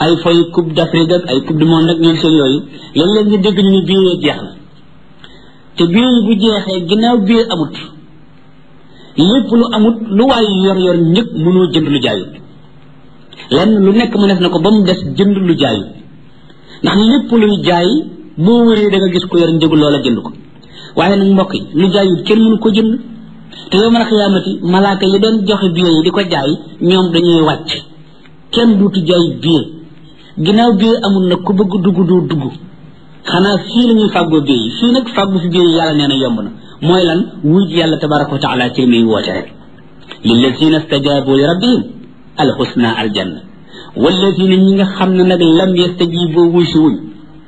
ay foy coupe d'Afrique ak ay coupe du monde ak ñoom seen yooyu léeg-léeg nga dégg ñu ne bii jeex na te bii yi bu jeexee ginnaaw bii amut lépp lu amut lu waay yor yor njëg mënoo jënd lu jaayut lenn lu nekk mu def na ko ba mu des jënd lu jaayut ndax lépp luy jaay boo wëree da nga gis ko yor njëgu loola jënd ko waaye nag mbokk yi lu jaayut kenn mënu ko jënd te yow man xiyaamati malaaka yi doon joxe billet yi di ko jaay ñoom dañuy wàcc kenn duutu jaay billet ginnaaw billet amul nag ku bëgg dugg doo dugg xanaa fii la ñuy fàggoo billet yi fii nag fàggu fi billet yi yàlla nee na yomb na mooy lan wuj yàlla tabaraka wa taala ci li muy woote rek lillazina stajabu li rabbihim alxusna aljanna wallazina ñi nga xam ne nag lam yastajibu wuy si wuñ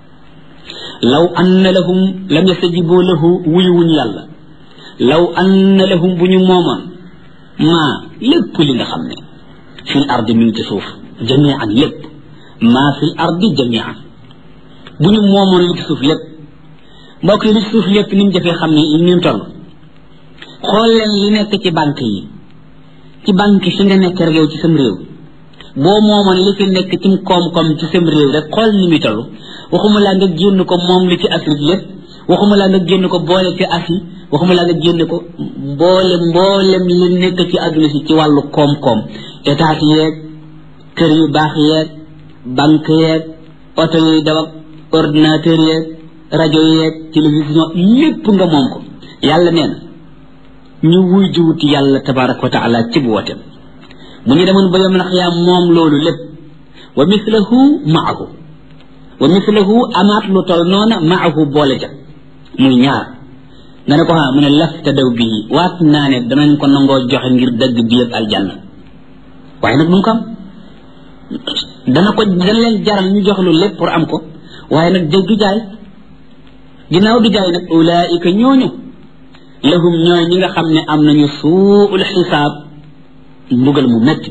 law anna lahum lam yastajibu lahu wuy wuñ yàlla law anna lahum bu ñu moomoon maa lépp li nga xam ne fil ardi mi ngi ci suuf jamian lépp maa fil ardi jamian bu ñu moomoon li ci suuf lépp mbokk yi li ci suuf lépp ni mu jafee xam ne ni mu toll xool leen li nekk ci banque yi ci banque fi nga nekk rek yow ci sam réew boo moomoon li fi nekk ci koom-koom ci sam réew rek xool ni muy toll waxuma laa nga génn ko moom li ci Afrique lépp waxuma laa nga génn ko boole ci Asie waxuma laa nga génn ko mboolem mboolem li nekk ci àdduna si ci wàllu koom-koom état yeeg kër yu baax yeeg banque yeeg oto yuy daw ak ordinateur yeeg rajo yeeg télévision lépp nga moom ko yàlla nee na ñu wuy jiwuti yàlla tabaraka wa taala ci bu wooteem bu ñu demoon ba yom nax yaa moom loolu lépp wa mislahu maahu wa mislahu amaat lu tol noona maahu boole ja muy ñaar nga ne ko xaa mu ne lafta daw bii waat naa ne danañ ko nangoo joxe ngir dëgg bi yëpp aljanna waaye nag mu ko am dana ko dana leen jaral ñu jox lu lépp pour am ko waaye nag jëg du jaay ginnaaw du jaay nag ulaika ñooñu lahum ñooy ñi nga xam ne am nañu suul xisaab mbugal mu métti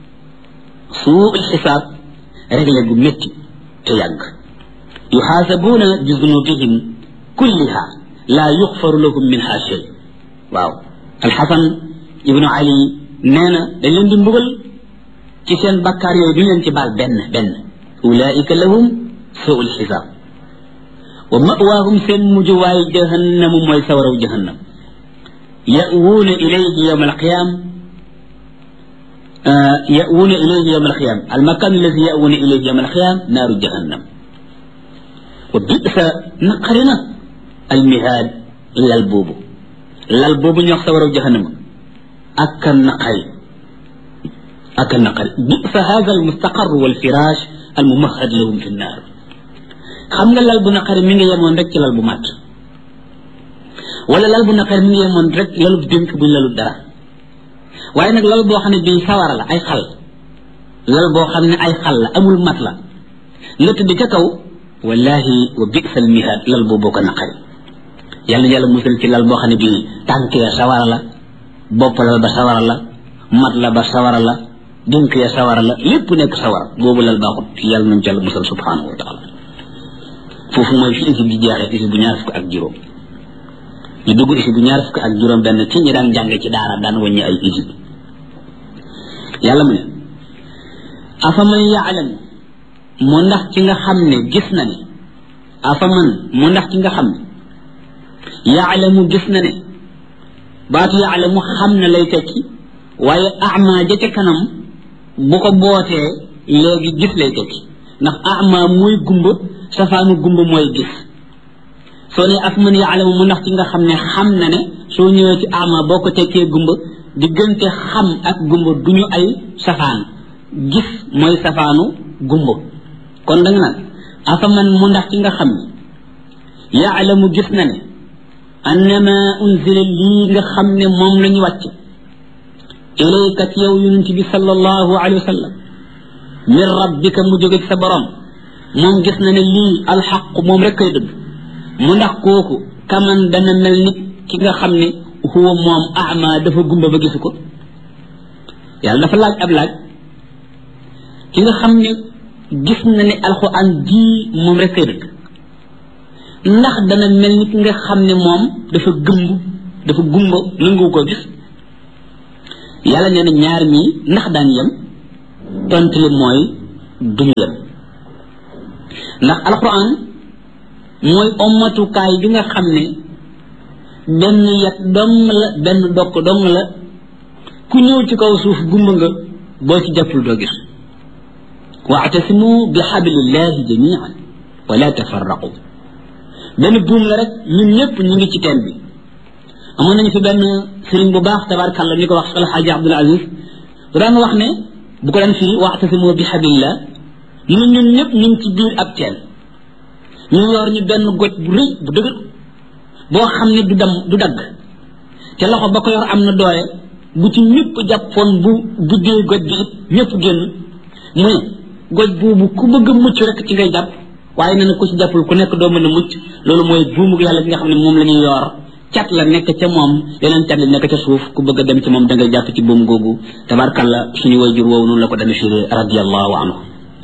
suul xisaab réglé gu métti te yàgg yuxaasabuuna bi zunubihim kulliha laa yuxfaru lahum minha shay waaw alxasan ibnu ali nee na dañ leen di mbugal ci seen bakkaar yooyu duñ leen ci baal benn benn ulaika lahum suul xisaab wa mawaahum seen mujjuwaay jahannamu mooy sawaraw jahannam يأوون إليه يوم القيام آه يأوون إليه يوم القيام المكان الذي يأوون إليه يوم القيام نار جهنم وبئس نقرنا المهاد للبوب للبوب يخسر جهنم أكل نقل أكل نقل بئس هذا المستقر والفراش الممهد لهم في النار خمنا للبو نقر من يمون رك للبو مات wala lal bu naqar mi ngi yemoon rek lalu dénk buñ lalu dara waaye nag lal boo xam ne bii sawara la ay xal lal boo xam ne ay xal la amul mat la nga tëdd ca kaw wallahi wa bisal mihaad lal boobu ko naqari yàlla yàlla musal ci lal boo xam ne bii tànk ya sawara la bopp lal ba sawara la mat la ba sawara la dénk ya sawara la lépp nekk sawara boobu lal baaxut yàlla nañ ci yàlla musal subhanahu wa taala foofu mooy fi isi bi jeexee isi bu ñaar fukk ak juróom ñu dugg isi bu ñaar fukk ak juróom benn ci ñi daan jàng ci daara daan wàññi ay isi yàlla mu ne afaman yaalam mu ndax ci nga xam ne gis na ne afaman mu ndax ci nga xam ne yaalamu gis na ne baatu yaalamu xam na lay tekki waaye ama ja ca kanam bu ko bootee léegi gis lay tekki ndax ama mooy gumba safaanu gumba mooy gis soo ne af man yaalamu mu ndax ci nga xam ne xam na ne soo ñëwee ci ama boo ko tekkee gumba diggante xam ak gumba du ñu ay safaan gis mooy safaanu gumba kon da nga naan afa man mu ndax ci nga xam ne yaalamu gis na ne annama unzila lii nga xam ne moom la ñu wàcc ilayka ci yow yonent bi sallallahu alayhi wa sallam min rabbika mu jóge ci sa borom moom gis na ne lii alxaq moom rek kay dëgg mu ndax kooku kaman dana mel ni ki nga xam ne huwa moom ama dafa gumba ba gisu ko yàlla dafa laaj ab laaj ki nga xam ne gis na ne alxuraan ji moom rek kay dëgg ndax dana mel ni ki nga xam ne moom dafa gëmb dafa gumba nangu ko gis yàlla nee na ñaar ñii ndax daan yem tontu li mooy duñu yem ndax alquran mooy ommatukaay bi nga xam ne benn yet dong la benn dokk dong la ku ñëw ci kaw suuf gumba nga boo ci jàppul doo gis waatasimu bi xablillahi jamian wala tafarraqu benn buum la rek ñun ñëpp ñu ngi ci teen bi amoon nañu fi benn sëriñ bu baax tabarkàlla ñu ko wax alxaaji abdul aziz bu daan wax ne bu ko daan firi waatasimu bi xablillah ñu ne ñun ñëpp ñu ngi ci biir ab teen ñu yor ñu benn goj bu rëy bu dëgër boo xam ne du dam du dagg te loxo ba ko yor am na doole bu ci ñëpp jàppoon bu buddee goj bi it ñëpp génn mu ne goj boobu ku bëgg a mucc rek ci ngay jàpp waaye nee na ku ci jàppul ku nekk doo mën a mucc loolu mooy buumu yàlla bi nga xam ne moom la ñuy yor cat la nekk ca moom yeneen cat la nekk ca suuf ku bëgg a dem ci moom da ngay jàpp ci buum googu tabarkalla suñu wayjur woowu noonu la ko demee firi radiallahu anhu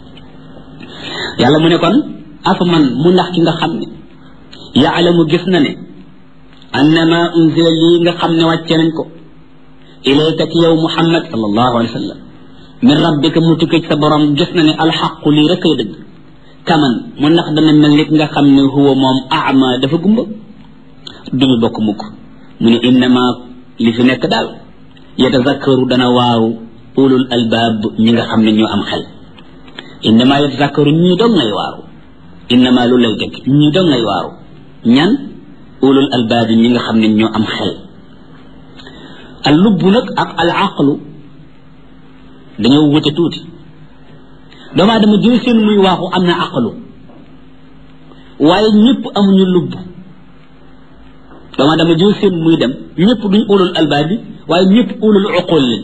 yàlla mu ne kon afa man mu ndax ki nga xam ne yaalamu gis na ne annama unzila lii nga xam ne wàcce nañ ko ilayka ci yow muhammad sallallahu alayhi wa sallam min rabbika mu tukkee ci sa borom gis na ne alxaqu lii rek ay dëgg kaman mu ndax dana mel nit nga xam ne huwa moom ama dafa gumba duñu bokk mukk mu ne innama li fi nekk daal yatazakkaru dana waaru ulul albaab ñi nga xam ne ñoo am xel innama yatazakkaru ñii dong ngay waaru innama lu lay dëgg ñii dong ngay waaru ñan ulul albaab ñi nga xam ne ñoo am xel al lubb nag ak al aqlu dañoo wute tuuti doomu aadama jël seen muy waaxu am na aqlu waaye ñëpp amuñu lubb doomu aadama jël seen muy dem ñëpp duñ ulul albaab bi waaye ñëpp ulul uqul lañ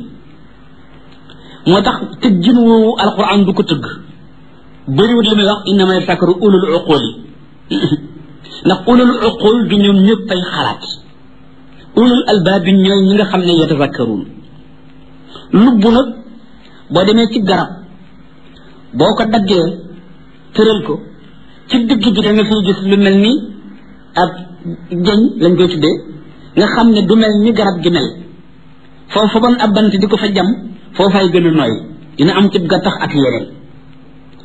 moo tax tëggin woowu alquran du ko tëgg bëriwut li muy wax innama yatazakkaru ulul uqul yi ndax ulul uqul du ñoom ñëpp ay xalaat ulul albaab bi ñooy ñi nga xam ne yatazakkaruun lubb nag boo demee ci garab boo ko daggee tëral ko ci digg bi da nga fiy gis lu mel ni ab jeñ lañ koy tuddee nga xam ne du mel ni garab gi mel foofu bon ab bant di ko fa jam foofay gën a nooy dina am ci gattax ak yeneen